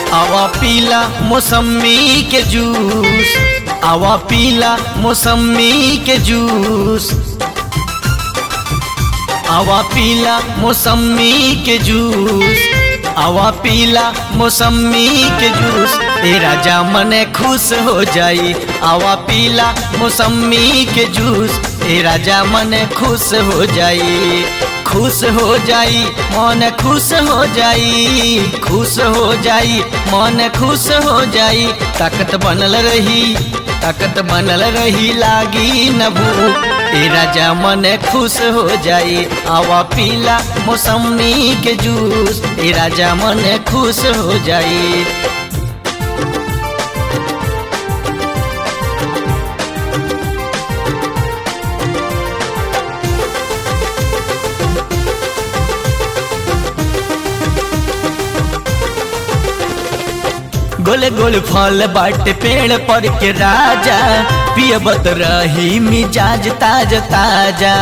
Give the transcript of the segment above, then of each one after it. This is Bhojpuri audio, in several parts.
आवा पीला मौसमी के जूस आवा पीला मौसमी के जूस आवा पीला मौसमी के जूस आवा पीला मौसमी के जूस तेरा जामन खुश हो जाई आवा पीला मौसमी के जूस तेरा जामन खुश हो जाई खुश हो जाई मन खुश हो जाई खुश हो जाई मन खुश हो जाई ताकत बनल रही ताकत बनल रही लागी न भूख तेरा जामन खुश हो जाई आवा पीला मौसमी के जूस तेरा जामन खुश हो जाई गोल गोल फल बाटे पेड़ पर के राजा पियबत रही मिजाज ताज ताजा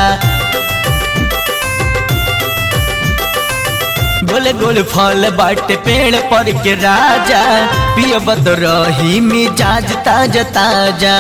गोल गोल फल बाटे पेड़ पर के राजा पियबत रही मिजाज ताज ताजा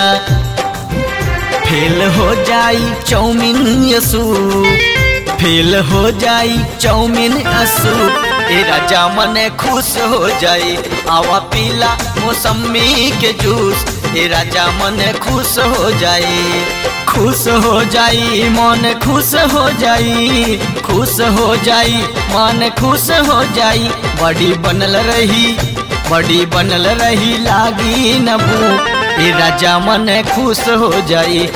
फेल हो जाई चौमिन यसू फेल हो जाई चौमिन असू तेरा जामन खुश हो जाई आवा पीला मौसमी के जूस तेरा जामन खुश हो जाई खुश हो जाई मन खुश हो जाई खुश हो जाई मन खुश हो जाई बड़ी बनल रही बड़ी बनल रही लागी न भूख तेरा जामन खुश हो जाई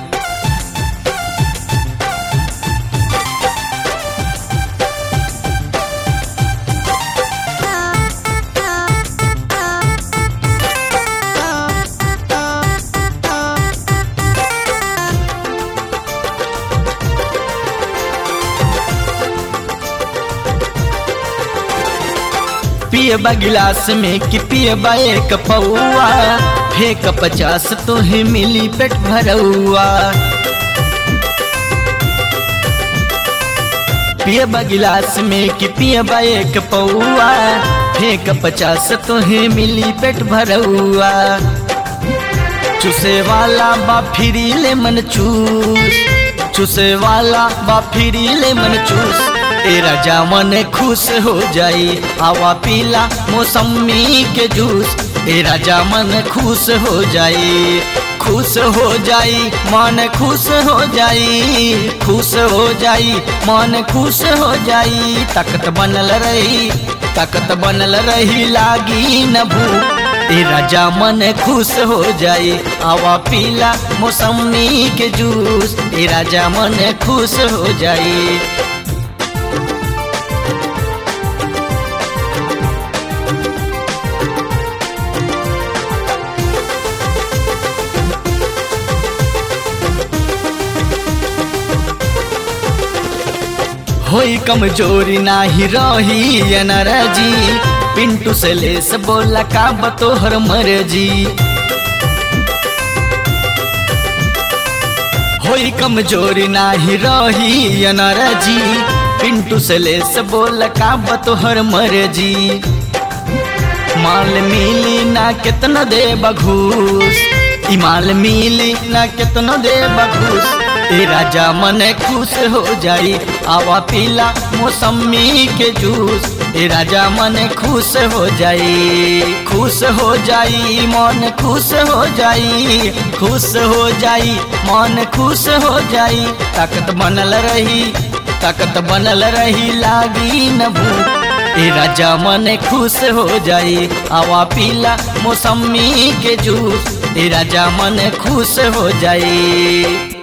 पियबा गिलास में कि पियबा एक पौआ फेंक पचास तोहे मिली पेट भरौआ पियबा गिलास में कि पियबा एक पौआ फेंक पचास तोहे मिली पेट भरौआ चुसे वाला बा फिरी ले मन चूस चुसे वाला बा फिरी ले मन चूस तेरा जामन खुश हो जाई आवा पीला मौसमी के जूस तेरा जामन खुश हो जाई खुश हो जाई मन खुश हो जाई खुश हो जाई मन खुश हो जाई ताकत बनल रही ताकत बनल रही लागी न भूख तेरा जामन खुश हो जाई आवा पीला मौसमी के जूस तेरा जामन खुश हो जाई होई कमजोरी नाही रही अनरजी पिंटू से लेस बोला का बतोहर मर्जी होई कमजोरी नाही रही अनरजी पिंटू से लेस बोला का बतोहर मर्जी माल मिली ना कितना दे बघूस ई माल मिली ना कितना दे बघूस तेरा जामन खुश हो जाई आवा पीला मौसमी के जूस तेरा जामन खुश हो जाई खुश हो जाई मन खुश हो जाई खुश हो जाई मन खुश हो जाई ताकत बनल रही ताकत बनल रही लागी न भूख तेरा जामन खुश हो जाई आवा पीला मौसमी के जूस तेरा जामन खुश हो जाई